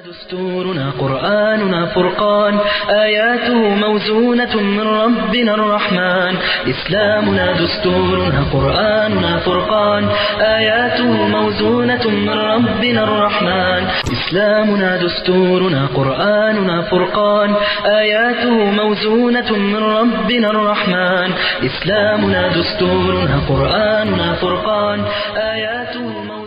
دستورنا قرآننا فرقان آياته موزونة من ربنا الرحمن إسلامنا دستورنا قرآننا فرقان آياته موزونة من ربنا الرحمن إسلامنا دستورنا قرآننا فرقان آياته موزونة من ربنا الرحمن إسلامنا دستورنا قرآننا فرقان آياته موزونة من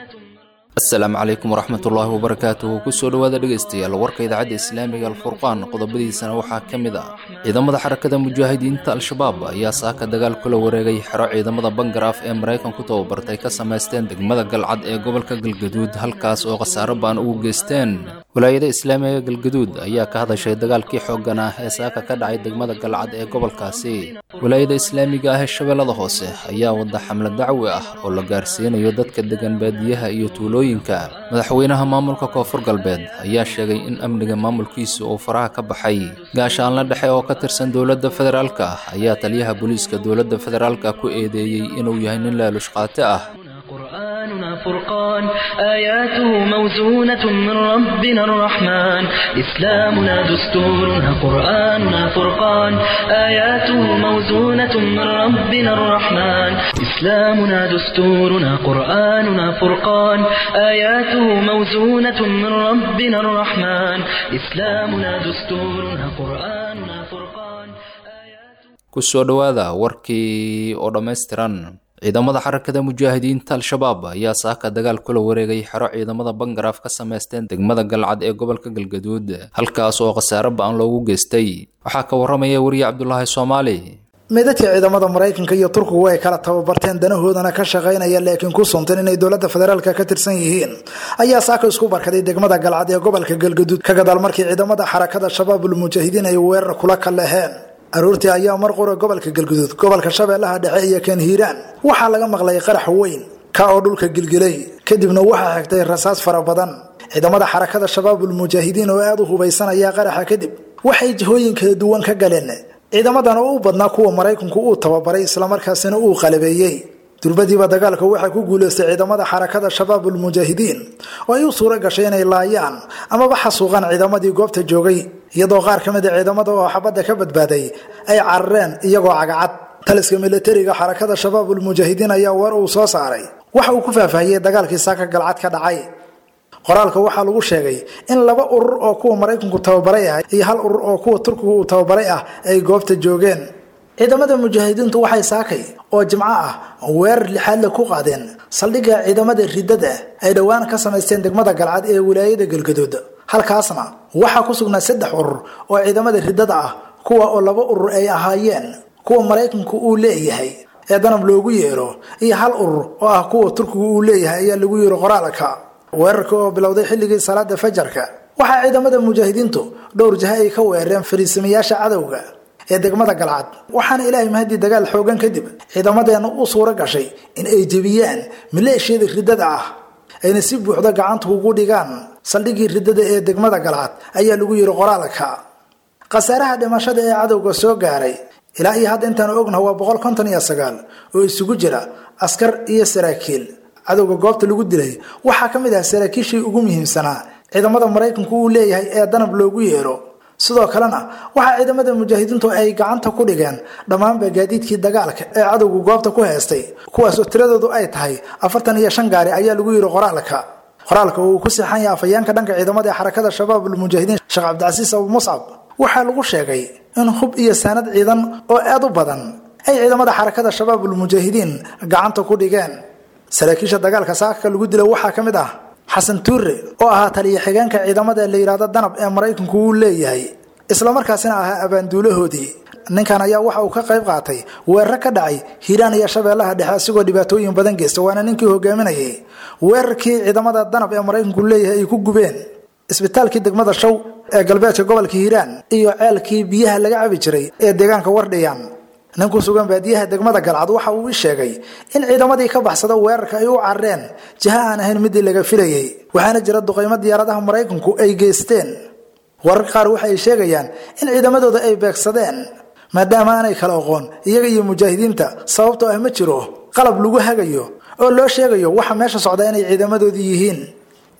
asalaamu calaykum waraxmatullaahi wabarakaatuhu kusoo dhowaada dhegaystayaal warka idaacadda islaamiga alfurqaan qodobadiisana waxaa ka mid ah ciidamada xarakada mujaahidiinta al-shabaab ayaa saaka dagaal kula wareegay xero ciidamada bangaraaf ee maraykan ku tababartay ka samaysteen degmada galcad ee gobolka galgaduud halkaas oo khasaaro baan ugu geysteen walaayada islaamiga galgaduud ayaa ka hadashay dagaalkii xooggan ah ee saaka ka dhacay degmada galcad ee gobolkaasi walaayada islaamiga ah ee shabeellada hoose ayaa wada xamlad dacwi ah oo la gaarsiinayo dadka degan baadiyaha iyo tuulooyinka madaxweynaha maamulka koonfur galbeed ayaa sheegay in amniga maamulkiisa uu faraha ka baxay gaashaanla dhexe oo ka tirsan dowladda federaalka ayaa taliyaha booliiska dowladda federaalka ku eedeeyey inuu yahay nin laalush qaate ah قرآننا فرقان آياته موزونة من ربنا الرحمن إسلامنا دستورنا قرآننا فرقان آياته موزونة من ربنا الرحمن إسلامنا دستورنا قرآننا فرقان آياته موزونة من ربنا الرحمن إسلامنا دستورنا قرآننا فرقان آياته kusoo dhowaada warkii oo dhammaystiran ciidamada xarakada mujaahidiinta al-shabaab ayaa saaka dagaal kula wareegay xero ciidamada bangaraaf ka samaysteen degmada galcad ee gobolka galgaduud halkaas oo khasaaro ba-an loogu geystay waxaa ka waramaya weriye cabdulaahi soomaali meedadka ciidamada maraykanka iyo turkigu ay kala tababarteen danahoodana ka shaqaynaya laakiin ku suntan inay dowladda federaalka ka tirsan yihiin ayaa saaka isku barkaday degmada galcad ee gobolka galgaduud ka gadaal markii ciidamada xarakada shabaabul mujaahidiin ay weerar kula kaleheen aroortii ayaa mar qura gobolka galguduud gobolka shabeellaha dhexe iyo kan hiiraan waxaa laga maqlay qarax weyn ka oo dhulka gilgilay kadibna waxaa xigtay rasaas fara badan ciidamada xarakada shabaabul mujaahidiin oo aada u hubaysanaya qaraxa kadib waxay jihooyin kala duwan ka galeen ciidamadan oo u badnaa kuwa maraykanku uu tababaray islamarkaasina uu qalabeeyey durbadiiba dagaalka waxaa ku guuleystay ciidamada xarakada shabaabul mujaahidiin oo ay u suura gashay inay laayaan amaba xasuuqaan ciidamadii goobta joogay iyadoo qaar ka mid a ciidamada oo xabadda ka badbaaday ay carareen iyagoo cagacad taliska militariga xarakada shabaabul mujaahidiin ayaa war uu soo saaray waxa uu ku faahfaahiyey dagaalkii saaka galcad ka dhacay qoraalka waxaa lagu sheegay in laba urur oo kuwa maraykanku tababaray ah iyo hal urur oo kuwa turkigu uu tababaray ah ay goobta joogeen ciidamada mujaahidiintu waxay saakay oo jimco ah weerar lixaadle ku qaadeen saldhigga ciidamada ridada ay dhowaan ka samaysteen degmada galcad ee wilaayada galgaduud halkaasna waxaa ku sugnaa saddex urur oo ciidamada ridada ah kuwa oo laba urur ay ahaayeen kuwa maraykanku uu leeyahay ee danab loogu yeero iyo hal urur oo ah kuwa turkigu uu leeyahay ayaa lagu yeero qoraalka weerarka oo bilowday xilligii salaada fajarka waxaa ciidamada mujaahidiintu dhowr jaha ay ka weerareen fariisamayaasha cadowga ee degmada galcad waxaana ilaahay mahadii dagaal xoogan kadib ciidamadeena u suura gashay in ay jebiyaan maleeshiyada ridada ah ayna si buuxda gacanta ugu dhigaan saldhiggii ridada ee degmada galcad ayaa lagu yiri qoraalka khasaaraha dhimashada ee cadowga soo gaaray ilaa iyo hadda intaanu ognaha waa boqol konton iyo sagaal oo isugu jira askar iyo saraakiil cadowga goobta lagu dilay waxaa ka mid ah saraakiishii ugu muhiimsanaa ciidamada maraykanku uu leeyahay ee danab loogu yeero sidoo kalena waxaa ciidamada mujaahidiintu ay gacanta ku dhigeen dhammaanba gaadiidkii dagaalka ee cadowgu goobta ku heestay kuwaasoo tiradoodu ay tahay afartan iyo shan gaari ayaa lagu yiri qoraalka qoraalka uu ku seexan yahay afayeenka dhanka ciidamada ee xarakada shabaabul mujaahidiin sheekh cabdicasiis abu muscab waxaa lagu sheegay in hub iyo saanad ciidan oo aad u badan ay ciidamada xarakada shabaabul mujaahidiin gacanta ku dhigeen saraakiisha dagaalka saaka lagu dila waxaa ka mid ah xasan tuure oo ahaa taliya xigeenka ciidamada la yidhaahdo danab ee maraykanku uu leeyahay islamarkaasina ahaa abaanduulahoodii ninkan ayaa waxa uu ka qayb qaatay weerar ka dhacay hiiraan iyo shabeellaha dhexe asigoo dhibaatooyin badan geysta waana ninkii hogaaminayay weerarkii ciidamada danab ee maraykanku leeyahay ay ku gubeen isbitaalkii degmada show ee galbeedka gobolka hiiraan iyo ceelkii biyaha laga cabi jiray ee deegaanka wardhiyan nin ku sugan baadiyaha degmada galcad waxa uu i sheegay in ciidamadii ka baxsada weerarka ay u carareen jiha aan ahayn midii laga filayay waxaana jira duqaymo diyaaradaha maraykanku ay geysteen wararka qaar waxa ay sheegayaan in ciidamadooda ay beegsadeen maadaama aanay kala aqoon iyaga iyo mujaahidiinta sababtoo ah ma jiro qalab lagu hagayo oo loo sheegayo waxa meesha socda inay ciidamadoodii yihiin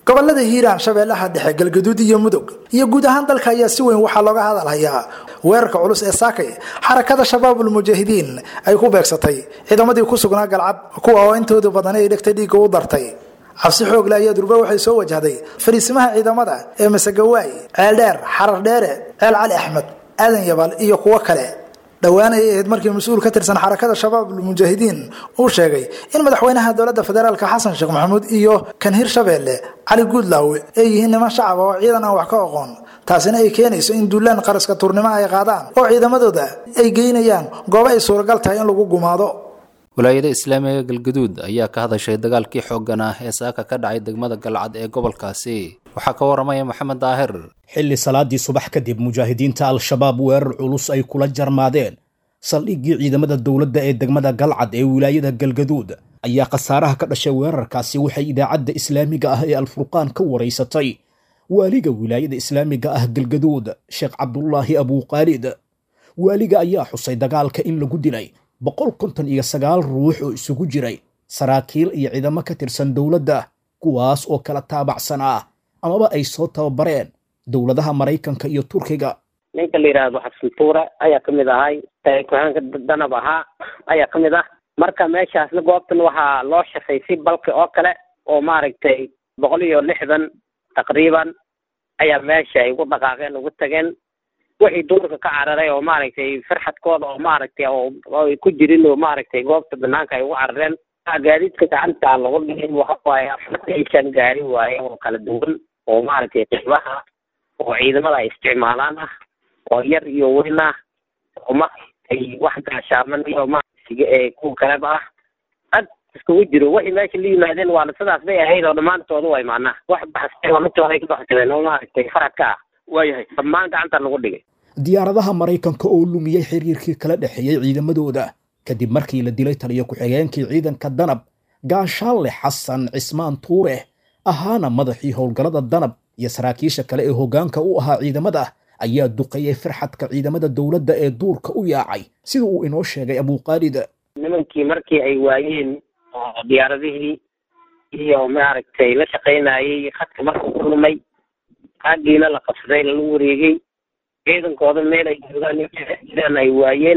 gobolada hiiraan shabeellaha dhexe galgaduud iyo mudug iyo guud ahaan dalka ayaa si weyn waxaa looga hadalhayaa weerarka culus ee saakay xarakada shabaabul mujaahidiin ay ku beegsatay ciidamadii ku sugnaa galcad kuwa oo intooda badan ay dhegtay dhiigga u dartay cabsi xoogle ayaa durba waxay soo wajahday fariisimaha ciidamada ee masagawaay ceeldheer xarar dheere ceel cali axmed aadan yabal iyo kuwo kale dhowaan ayay ahayd markii mas-uul ka tirsan xarakada shabaabul mujaahidiin uu sheegay in madaxweynaha dowladda federaalka xasan sheekh maxamuud iyo kan hirshabeelle cali guudlaawe ay yihiin niman shacab oo ciidan aan wax ka aqoon taasina ay keenayso in duulaan qaraska turnimo ay qaadaan oo ciidamadooda ay geynayaan goobo ay suuragal tahay in lagu gumaado walaayada islaamiga galgaduud ayaa ka hadashay dagaalkii xooggan ah ee saaka ka dhacay degmada galcad ee gobolkaasi waxaa ka waramaya maxamed daahir xilli salaadii subax kadib mujaahidiinta al-shabaab weerar culus ay kula jarmaadeen saldhiggii ciidamada dowladda ee degmada galcad ee wilaayada galgaduud ayaa khasaaraha ka dhashay weerarkaasi waxay idaacadda islaamiga ah ee alfurqaan ka waraysatay waaliga wilaayada islaamiga ah galgaduud sheekh cabdulaahi abuuqaalid waaliga ayaa xusay dagaalka in lagu dilay boqol konton iyo sagaal ruux oo isugu jiray saraakiil iyo ciidamo ka tirsan dowladda kuwaas oo kala taabacsan ah amaba ay soo tababareen dowladaha maraykanka iyo turkiga ninka la yidhaahdo xasan tuure ayaa ka mid ahay ku-xeenka danab ahaa ayaa ka mid ah marka meeshaasna goobtan waxaa loo shaqay si balki oo kale oo maaragtay boqol iyo lixdan taqriiban ayaa meesha ay ugu dhaqaaqeen ugu tageen wixii duurka ka cararay oo maaragtay farxadkooda oo maaragtay oo ay ku jirin oo maaragtay goobta banaanka ay ugu carareen gaadiidka gacanta lagu dhigay waxa waaye afartan iyo shan gaari waaye oo kala duwan oo maaragtay qiimaha oo ciidamada ay isticmaalaan ah oo yar iyo weyn ah oo maaragtay wax gaashaaman iyo maaragtay kuwa kaleba ah ad iskugu jiro wixii meesha la yimaadeen waana sidaas bay ahayd oo dhammaantooda way maanaa wax baxsay oo mintooda ay ka baxsadeen oo maaragtay faradka ah waayahay dhammaan gacanta lagu dhigay diyaaradaha maraykanka oo lumiyey xiriirkii kala dhexeeyey ciidamadooda kadib markii la dilay taliyo ku-xigeenkii ciidanka danab gaashaanle xasan cismaan tuure ahaana madaxii howlgallada danab iyo saraakiisha kale ee hoggaanka u ahaa ciidamada ayaa duqeeyey farxadka ciidamada dowladda ee duurka u yaacay sida uu inoo sheegay abuuqaalid nimankii markii ay waayeen oo diyaaradihii iyo maaragtay la shaqaynayey khadka markuu ku lumay aagiina la qabsaday lala wareegay ciidankooda meel ay joogaan jiraan ay waayeen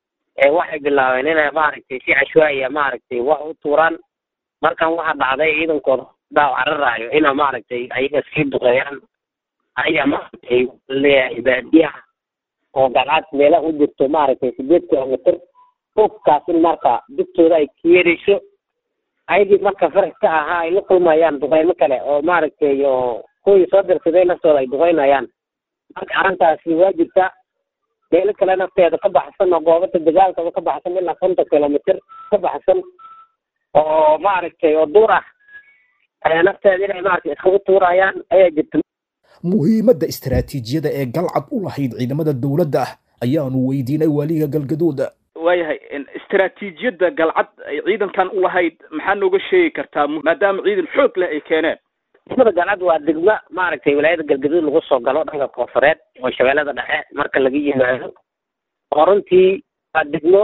waxay bilaabeen inay maaragtay si cashwaaya maaragtay wax u tuuraan markan waxaa dhacday ciidankooda daaw cararaayo ina maaragtay ayaga sii duqeeyaan ayaa maaragtay leeyahay baadiyaha oo galcad meelaha u jirto maaragtay sideed kilomitr fogkaas in marka dugtooda ay kiyerayso ayagii marka faraska ahaa ay la kulmayaan duqeymo kale oo maaragtay oo kuwii soo dirsaday naftooda ay duqeynayaan marka arrintaasi waa jirta meelo kale nafteeda ka baxsan oo goobata dagaalkaba ka baxsan ilaa konton kilomitr ka baxsan oo maaragtay oo duur ah ayaa nafteeda inay maaragtay iskagu tuurayaan ayaa jirta muhiimadda istaraatiijiyada ee galcad u lahayd ciidamada dowladda ayaanu weydiinay waaliga galgaduud waayahay istaraatiijiyadda galcad ay ciidankan u lahayd maxaa nooga sheegi kartaa maadaama ciidan xoog leh ay keeneen degmada galcad waa degmo maaragtay wilaayada galgaduud lagu soo galo dhanka koonfureed oo shabeellada dhexe marka laga yimaado oo runtii waa degmo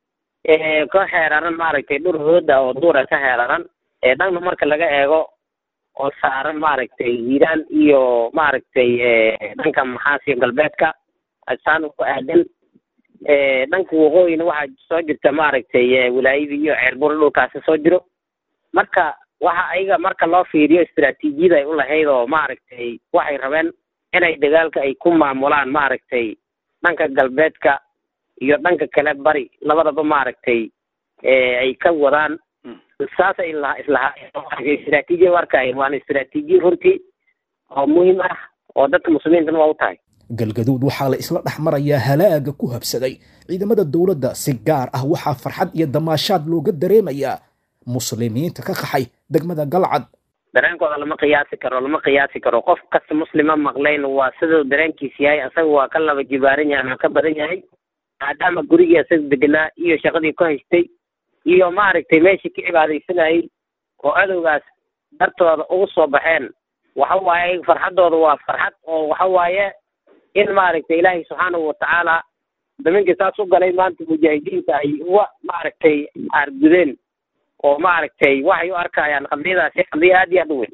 ka xeeraran maaragtay dhur hooda oo duura ka xeeraran dhanna marka laga eego oo saaran maaragtay hiiraan iyo maaragtay dhanka maxaasiyo galbeedka asaan ku aadan dhanka waqooyina waxaa soo jirta maaragtay wilaayadii iyo ceerbur dhulkaasi soo jiro marka waxa ayaga marka loo fiiriyo istaraatiijiyada ay u lahayd oo maaragtay waxay rabeen inay dagaalka ay ku maamulaan maaragtay dhanka galbeedka iyo dhanka kale bari labadaba maaragtay ay ka wadaan saasay ilaha islahaa istaraatiijiya warkaay waana istaraatiijiya runtii oo muhiim ah oo dadka muslimiintana waa u tahay galgaduud waxaa la isla dhex marayaa halaaga ku habsaday ciidamada dowladda si gaar ah waxaa farxad iyo damaashaad looga dareemayaa muslimiinta ka qaxay degmada galcad dareenkooda lama qiyaasi karo lama qiyaasi karo qof kasta muslima maqlayn waa siduu dareenkiis yahay asaga waa ka laba jibaaran yahay ama ka badan yahay maadaama gurigii asaga deganaa iyo shaqadii ku haystay iyo maaragtay meeshii ka cibaadaysanayay oo adowgaas dartooda ugu soo baxeen waxa waaye farxaddooda waa farxad oo waxa waaye in maaragtay ilaahay subxaanahu watacaala daminkii saas u galay maanta mujaahidiinta ay uga maaragtay aargudeen oo maaragtay waxay u arkayaan qadiyadaasi qadiya aad iyo aad u weyn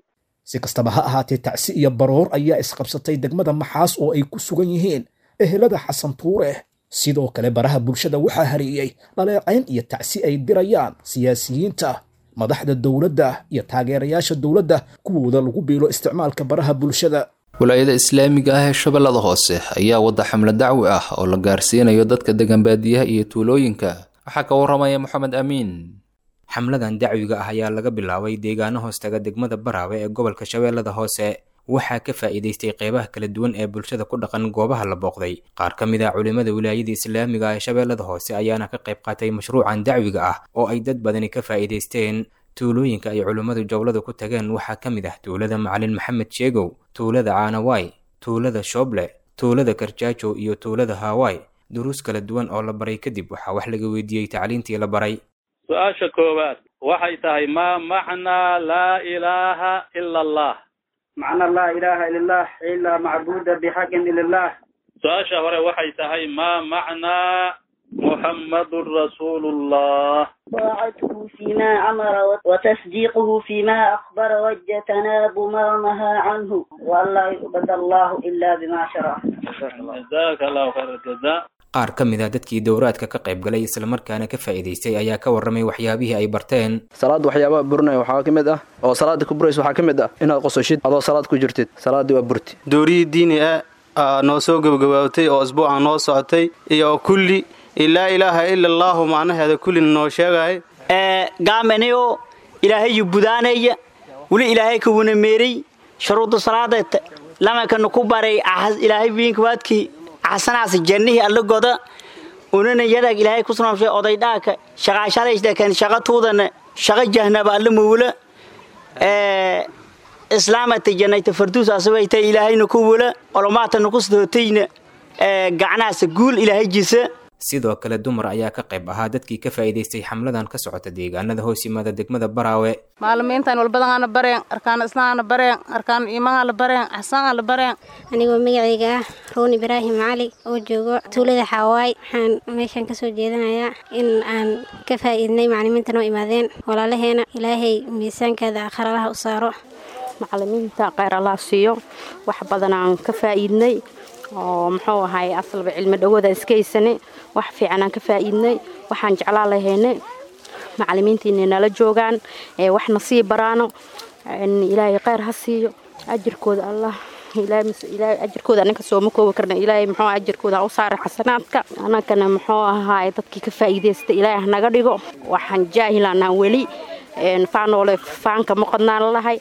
si kastaba ha ahaatee tacsi iyo baroor ayaa isqabsatay degmada maxaas oo ay ku sugan yihiin ehelada xasan tuure sidoo kale baraha bulshada waxaa hareeyey dhaleecayn iyo tacsi ay dirayaan siyaasiyiinta madaxda dowladda iyo taageerayaasha dowladda kuwooda lagu biilo isticmaalka baraha bulshada walaayada islaamiga ah ee shabeellada hoose ayaa wadda xamle dacwi ah oo la gaarsiinayo dadka degan baadiyaha iyo tuulooyinka waxaa ka warramaya moxamed amiin xamladan dacwiga ah ayaa laga bilaabay deegaano hoostaga degmada baraawe ee gobolka shabeellada hoose waxaa ka faa'iidaystay qeybaha kala duwan ee bulshada ku dhaqan goobaha la booqday qaar ka mid ah culimmada wilaayada islaamiga ee shabeellada hoose ayaana ka qayb qaatay mashruucan dacwiga ah oo ay dad badani ka faa'iidaysteen tuulooyinka ay culimmadu jowlada ku tageen waxaa ka mid ah tuulada macalin maxamed sheegow tuulada caanawaay tuulada shooble tuulada karjaajo iyo tuulada haawaay duruus kala duwan oo la baray kadib waxaa wax laga weydiiyey tacliintii la baray su-aasha koowaad waxay tahay maa macnaa laa ilaaha ila allah macna laa ilaaha ila allah ilaa macbuuda bixaqin ila allah su-aasha hore waxay tahay maa macnaa muxammadun rasuulullah طاعته فيما أمر وتصديقه فيما أخبر واجتناب ما نهى عنه وألا يعبد الله إلا بما شرع jazaaka allahu khayr aljazaa qaar ka mid ah dadkii dowraadka ka qayb galay islamarkaana ka faa'iidaystay ayaa ka warramay waxyaabihii ay barteen salaada waxyaabaha burinaya waxaa ka mid ah oo salaada ku buraysa waxaa ka mid ah inaad qososhid adoo salaad ku jirtid salaaddii waa burti dooriyii diini ah aa noo soo gebagabaabtay oo asbuuca noo socotay iyo kulli laa ilaaha ila allaahu macnaheeda kullina noo sheegay gaamanayo ilaahayu budaanaya weli ilaahay ka wanameeray shuruudu salaada lamakana ku baray ilaahay wiinkawaadkii axsanaas jannihii allagoda unana yadag ilaahay ku sunaamshay odaydhaaka shaqaashalaysdakan shaqa tuudana shaqa jahnaba alla mawla islaamata jannayta farduus asawayta ilaahayna ku wala olomaatana ku sidootayna gacnahaasa guul ilaahay jisa sidoo kale dumar ayaa ka qayb ahaa dadkii ka faa'iidaystay xamladan ka socota deegaanada hoos yimaada degmada baraawe maalimiintan walbadanaana bareen arkaan islaana bareen arkaan iimahaala bareen axsaanaala bareen anigoo magacayga ah roon ibraahim cali oo joogo tuulada xaawaay waxaan meeshan kasoo jeedanayaa in aan ka faa'iidnay macalimiinta noo imaadeen walaalaheena ilaahay miisaankeeda akhralaha u saaro macalimiinta kheyr allah siiyo wax badan aan ka faa'iidnay oo muxuu ahay asalba cilmi dhawada iskaysane wax fiican aan ka faa'iidnay waxaan jeclaa lahaynay macalimiintiina nala joogaan ee waxna sii baraano ilaahay kheyr ha siiyo ajirkooda allah ilaahay ajirkooda anaka sooma koobi karna ilaahay muxuu ajirkooda ha u saaray xasanaadka annagana muxuu ahaay dadkii ka faa'iidaysta ilaahay hanaga dhigo waxaan jaahilanaa weli faanoole faanka muqadnaan lahay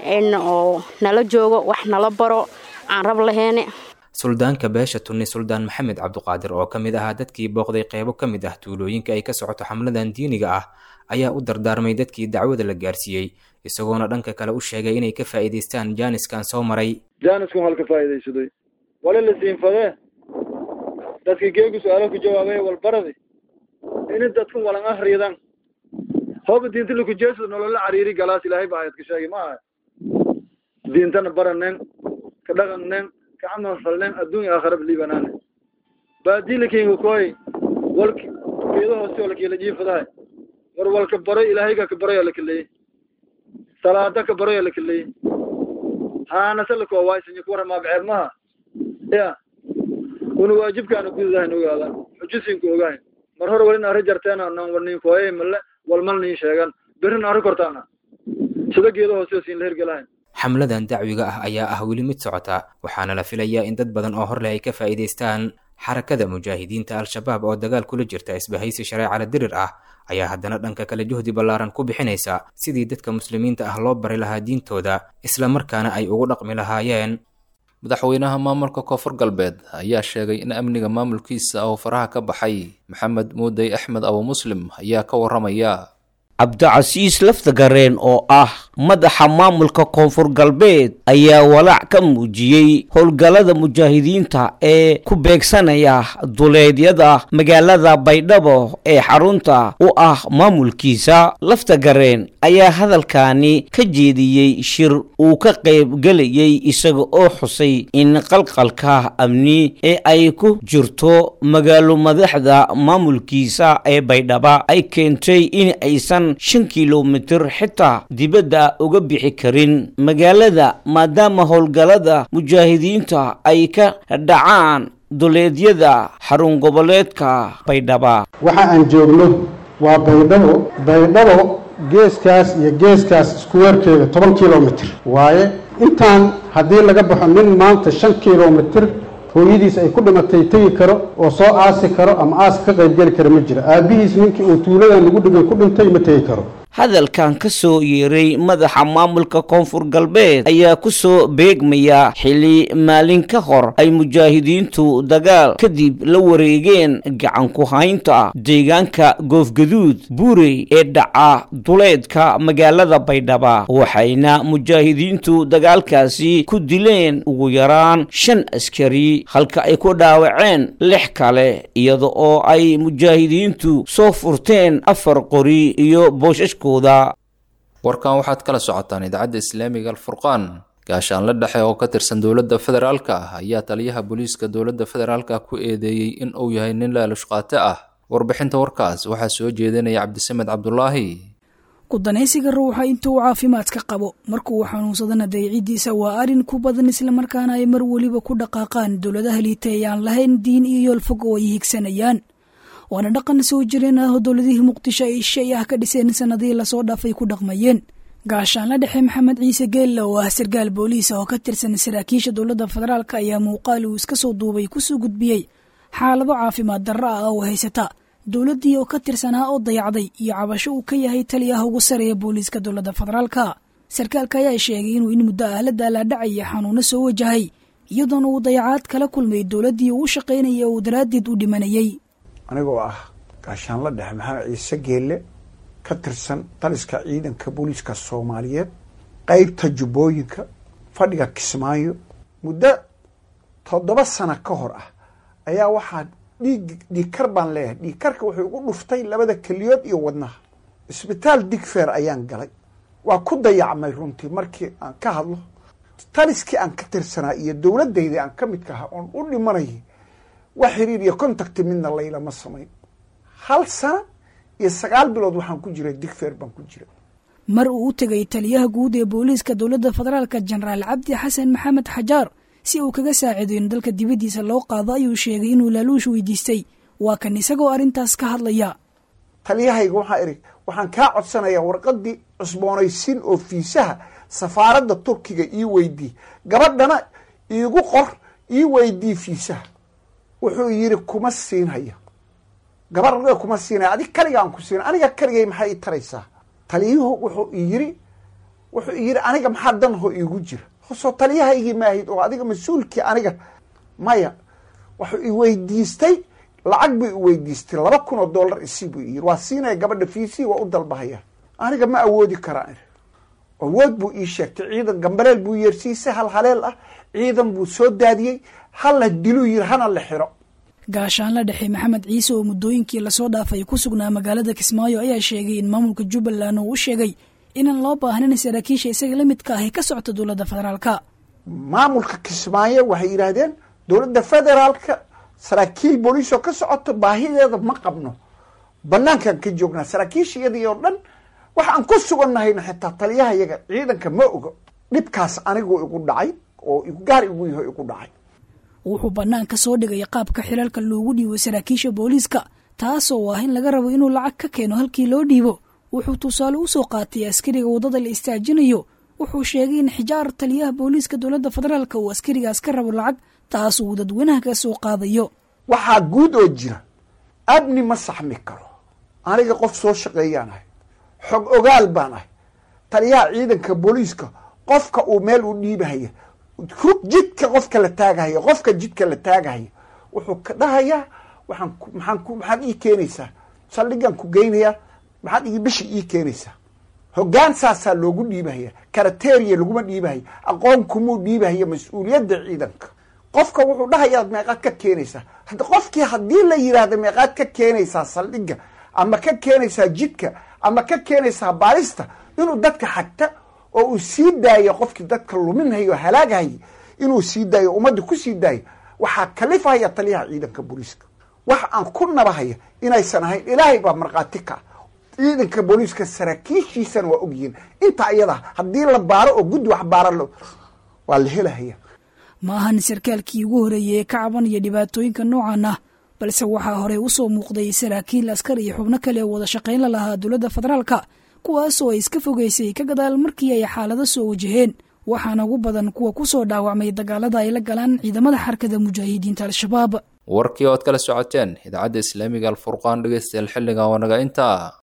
oo nala joogo wax nala baro aan rab lahayne suldaanka beesha tunni suldaan maxamed cabduqaadir oo ka mid ahaa dadkii booqday qeybo ka mid ah tuulooyinka ay ka socoto xamladan diiniga ah ayaa u dardaarmay dadkii dacwada la gaarsiiyey isagoona dhanka kale u sheegay inay ka faa'iidaystaan jaaniskan soo maray jaaniskan halka faa'iidaysaday wali la siinfadee dadkii geegu su-aalo ku jawaabay walbaradi ini dadku walan ahriyadan hooba diinta lakujeesada nolola cariiri galaas ilaahay ba ayad ka sheegay ma aha diintana baranen ka dhaqannen kacamal falnen adduun iyo aakhiraba liibanaane baadilakinga koy walk geedo hooste oo lakela jiifadahay war walka baroy ilaahayga ka baroy oo lakaleeyey salaada ka baroy oo lakaleeyey haanase lakoowaaysanyo kuwara maabceeb maha ya una waajibkaana gududahayn ogaada xujusinku ogahay mar hore walin arri jarteena nan warnin kooye male walmal niin sheegan berrin arri kortaana sida geedo hoose oo siin la hergelahayn xamladan dacwiga ah ayaa ah weli mid socota waxaana la filayaa in dad badan oo hor leh ay ka faa'iidaystaan xarakada mujaahidiinta al-shabaab oo dagaal kula jirta isbahaysi shareecala dirir ah ayaa haddana dhanka kale juhdi ballaaran ku bixinaysa sidii dadka muslimiinta ah loo bari lahaa diintooda islamarkaana ay ugu dhaqmi lahaayeen madaxweynaha maamulka koonfur galbeed ayaa sheegay in amniga maamulkiisa oo faraha ka baxay maxamed muudey axmed abu muslim ayaa ka warramaya cabdicasiis laftagareen oo ah madaxa maamulka koonfur galbeed ayaa walaac ka muujiyey howlgallada mujaahidiinta ee ku beegsanaya duleedyada magaalada baydhabo ee xarunta u ah maamulkiisa laftagareen ayaa hadalkaani ka jeediyey shir uu ka qaybgelayay isaga oo xusay in qalqalka amni ee ay ku jirto magaalo madaxda maamulkiisa ee baydhaba ay keentay in aysan badan shan kilomitir xitaa dibadda uga bixi karin magaalada maadaama howlgallada mujaahidiinta ay ka dhacaan duleedyada xarun goboleedka baydhaba waxa aan joogno waa baydhabo baydhabo geeskaas iyo geeskaas isku weerkeeda toban kilomitir waaye intaan haddii laga baxo nin maanta shan kilomitir hooyadiis ay ku dhimatay tegi karo oo soo aasi karo ama aas ka qaybgeli kara ma jiro aabbihiis ninkii uu tuuladan lagu dhigan ku dhintay ma tegi karo hadalkan ka soo yeeray madaxa maamulka koonfur galbeed ayaa ku soo beegmaya xili maalin ka hor ay mujaahidiintu dagaal kadib la wareegeen gacan ku haynta deegaanka goofgaduud buurey ee dhaca duleedka magaalada baydhaba waxayna mujaahidiintu dagaalkaasi ku dileen ugu yaraan shan askari halka ay ku dhaawaceen lix kale iyada oo ay mujaahidiintu soo furteen afar qori iyo booshash warkan waxaad kala socotaan idaacadda islaamiga alfurqaan gaashaanle dhexe oo ka tirsan dowladda federaalka ah ayaa taliyaha booliiska dowladda federaalka ku eedeeyey in uu yahay nin laalushqaate ah warbixinta warkaas waxaa soo jeedinaya cabdisamed cabdulaahi kudanaysiga ruuxa intuu caafimaadka qabo markuu xanuunsadana dayicidiisa waa arrin ku badan islamarkaana ay mar weliba ku dhaqaaqaan dowladaha liita ee aan lahayn diin iyo yool fog oo ay higsanayaan waana dhaqan soo jireen ah oo dowladihii muqdisho ay shay ah ka dhiseen sanadihii lasoo dhaafay ku dhaqmayeen gaashaanla dhexe maxamed ciise geelle oo ah sarkaal booliisa oo ka tirsan saraakiisha dowladda federaalk ayaa muuqaal uu iska soo duubay kusoo gudbiyey xaalado caafimaad darro ah oo haysata dowladdii oo ka tirsanaa oo dayacday iyo cabasho uu ka yahay taliyaha ugu sareeya booliiska dowladda federaalka sarkaalka ayaa sheegay inuu in muddo ah la daalaadhacaya xanuuno soo wajahay iyadoona uu dayacaad kala kulmay dowladdii uu u shaqaynaya oo daraaddeed u dhimanayay anigoo ah gaashaanla dhexe maxamed ciise geelle ka tirsan taliska ciidanka booliiska soomaaliyeed qeybta jubbooyinka fadhiga kismaayo muddo toddoba sano ka hor ah ayaa waxaa dhiig dhiigkar baan leeyahay dhiigkarka wuxuu igu dhuftay labada keliyood iyo wadnaha isbitaal digfeer ayaan galay waa ku dayacmay runtii markii aan ka hadlo taliskii aan ka tirsanaa iyo dowladayda aan ka midka ahaa oon u dhimanayay wax xiriir iyo contacti midna laylama samayn hal sana iyo sagaal bilood waxaan ku jiray digfeer baan ku jiray mar uu u tegay taliyaha guud ee booliiska dowladda federaalka jenaraal cabdi xasan maxamed xajaar si uu kaga saaciido in dalka dibaddiisa loo qaado ayuu sheegay inuu laaluush weydiistay waa kan isagoo arrintaas ka hadlaya taliyahayga waxaa idhi waxaan kaa codsanayaa warqadii cusboonaysiin oo fiisaha safaaradda turkiga ii weydii gabadhana iigu qor ii weydii fiisaha wuxuu yidhi kuma siinhaya gabar kuma siinaya adig kaliga aan ku siina aniga kaligay maxay i taraysaa taliyuhu wuxuu yiri wuxuu yidhi aniga maxaa danho iigu jira soo taliyahaygii maahid oo adiga mas-uulkii aniga maya wuxuu iweydiistay lacag buu iweydiistay laba kun oo dollar isii buu yiri waa siinaya gabadha fiisii waa u dalbahaya aniga ma awoodi karaan awood buu ii sheegtay ciidan gambaleel buu yeersiisay hal haleel ah ciidan buu soo daadiyey hala diluu yiri hana la xiro gaashaanla dhexe maxamed ciise oo muddooyinkii lasoo dhaafay ku sugnaa magaalada kismaayo ayaa sheegay in maamulka jubbaland uu u sheegay inaan loo baahnayn saraakiisha isaga la midka ahi ka socota dowladda federaalka maamulka kismaayo waxay yidhaahdeen dowladda federaalka saraakiil booliis oo ka socoto baahideeda ma qabno banaankaan ka joognaa saraakiisha iyadii oo dhan waxaan ku sugannahayna xitaa taliyaha yaga ciidanka ma ogo dhibkaas aniguu igu dhacay oo gaar igu yaho igu dhacay wuxuu bannaanka soo dhigay qaabka xilalka loogu dhiibo saraakiisha booliiska taasoo ah in laga rabo inuu lacag ka keeno halkii loo dhiibo wuxuu tusaale u soo qaatay askariga waddada la istaajinayo wuxuu sheegay in xijaar taliyaha booliiska dowladda federaalka uu askarigaas ka rabo lacag taas uu dadweynaha ka soo qaadayo waxaa guud oo jira abni ma saxmi karo aniga qof soo shaqeeyaan ahay xog ogaal baan ahay taliyaha ciidanka booliiska qofka uu meel u dhiibahaya jidka qofka la taagahaya qofka jidka la taagahaya wuxuu ka dhahayaa waxaan maxaan ku maxaad ii keenaysaa saldhigaan ku geynayaa maxaad ii bishi ii keenaysaa hoggaan saasaa loogu dhiibahaya karateriya laguma dhiibahaya aqoon kumuu dhiibahaya mas-uuliyadda ciidanka qofka wuxuu dhahayaa meeqaad ka keenaysaa hadda qofkii haddii la yidhaahda meeqaad ka keenaysaa saldhiga ama ka keenaysaa jidka ama ka keenaysaa baalista inuu dadka xagta oo uu sii daayo qofkii dadka luminhayo halaagahaya inuu sii daayo ummadda ku sii daayo waxaa kalifahaya taliyaha ciidanka booliiska wax aan ku nabahaya inaysan ahayn ilaahay baa markhaati ka ciidanka booliiska saraakiishiisana waa ogyihiin intaa iyada haddii la baaro oo guddi wax baara waa la helahaya ma ahan sarkaalkii ugu horeeyey ee ka cabanaya dhibaatooyinka noocan ah balse waxaa horey u soo muuqday saraakiil askar iyo xubno kale oo wada shaqayn la lahaa dowladda federaalka kuwaasoo ay iska fogeysay ka gadaal markii ay xaalado soo wajaheen waxaana ugu badan kuwa ku soo dhaawacmay dagaalada ay la galaan ciidamada xarkada mujaahidiinta al-shabaab warkii ood kala socoteen idaacadda islaamiga alfurqaan dhegeystayaal xilligan waa naga intaa